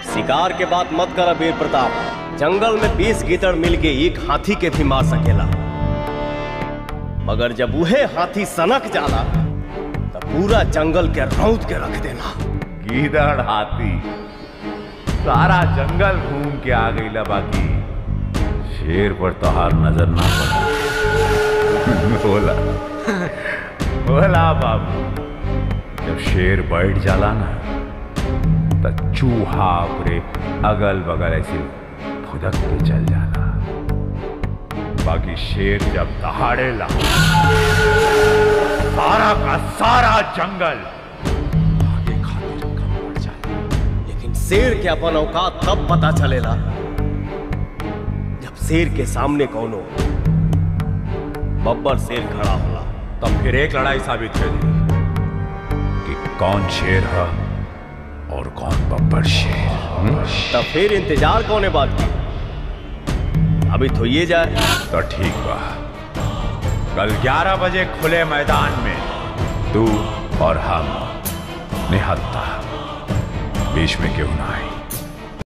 शिकार के बात मत कर वीर प्रताप जंगल में बीस गीदड़ मिल के एक हाथी के भी मार सकेला मगर जब उहे हाथी सनक जाला तब पूरा जंगल के रौद के रख देला गीदड़ हाथी सारा जंगल घूम के आ गई ला बाकी शेर पर तोहार नजर ना पड़ा बोला बोला बाबू जब शेर बैठ जाला ना तो चूहा ओकरे अगल बगल ऐसे फुदक के चल जाला बाकी शेर जब दहाड़ेला सारा का सारा जंगल आगे खातिर कम पड़ जाला लेकिन शेर के अपन औकात तब पता चलेला जब शेर के सामने कौनो बब्बर शेर खड़ा होला तब फिर एक लड़ाई साबित हुई कि कौन शेर है और कौन बब्बर शेर हम्म? तब फिर इंतजार कौने बात की अभी तो ये जाए तो ठीक बा कल 11 बजे खुले मैदान में तू और हम निहत्ता बीच में क्यों ना आई